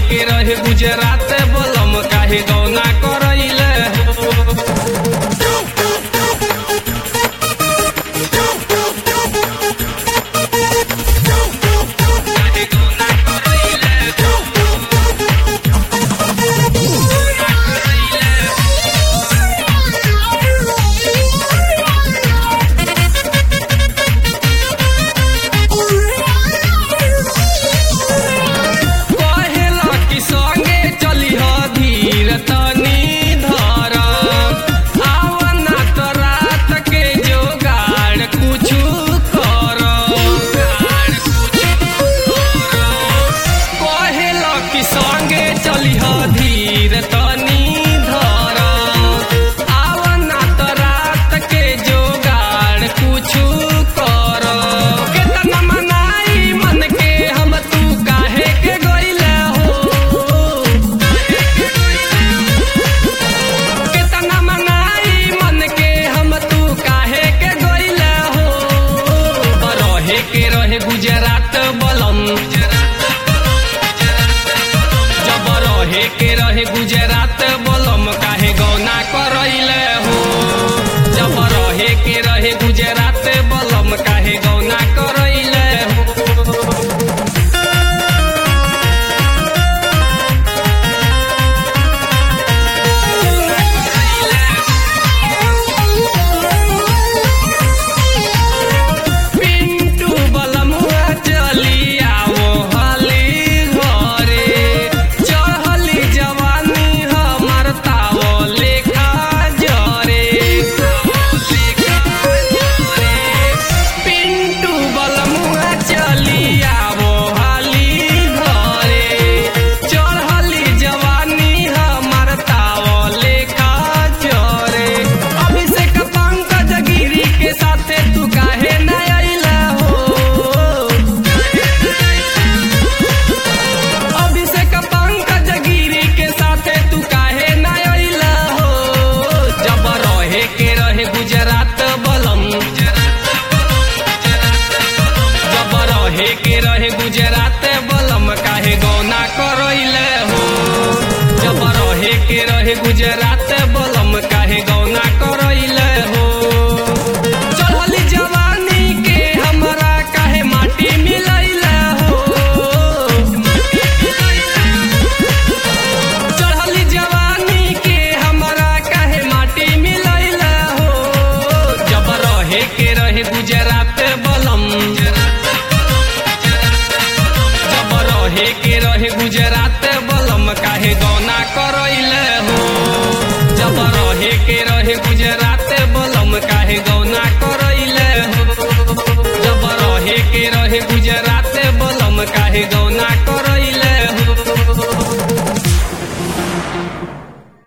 के रहे गुजरात बोलम काहे गौना करैले काहे गौना करैले कहेला कि संगे चलिह धीर तनी धर आवना त रात के जोगाड़ कुछु कर कहेला कि संगे चलिह धीर तनी धर आवना त रात के जोगाड़ कुछु कर केतना मनाई मन के हम तू काहे के गइले हो केतना मनाई मन के हम तू काहे के गइले हो रहे के रहे गुजरात बलम जब रहे के रहे गुजरात बलम काहे गौना करैले हो जब रहे के रहे गुजरात बलम काहे गौना करैले हो पिंटू बलमुआ चली आवो हाली घरे चढ़ली जवानी हमर तावो लेखा जरे पिंटू बलमुआ चली आवो हाली घरे चढ़ली जवानी हमर तावो लेखा जरे अभिषेक पंकज गिरी के साथे तू काहे न अइला हो अभिषेक पंकज गिरी के साथे तू काहे न अइला हो जब रहे के रहे गुजरात बलम जब रहे के रहे गुजरात बलम काहे गौना करैले हो जब रहे के रहे गुजरात बलम काहे गौना करैले हो चढ़ली जवानी के हमरा काहे माटी मिलैले हो चढ़ली जवानी के हमरा काहे माटी मिलैले हो जब रहे के रहे गुजरात बलम जब रहे के रहे गुजरात बलम काहे गौना करैले हो जब रहे के रहे गुजरात बलम काहे गौना करैले हो जब रहे के रहे गुजरात बलम काहे गौना कर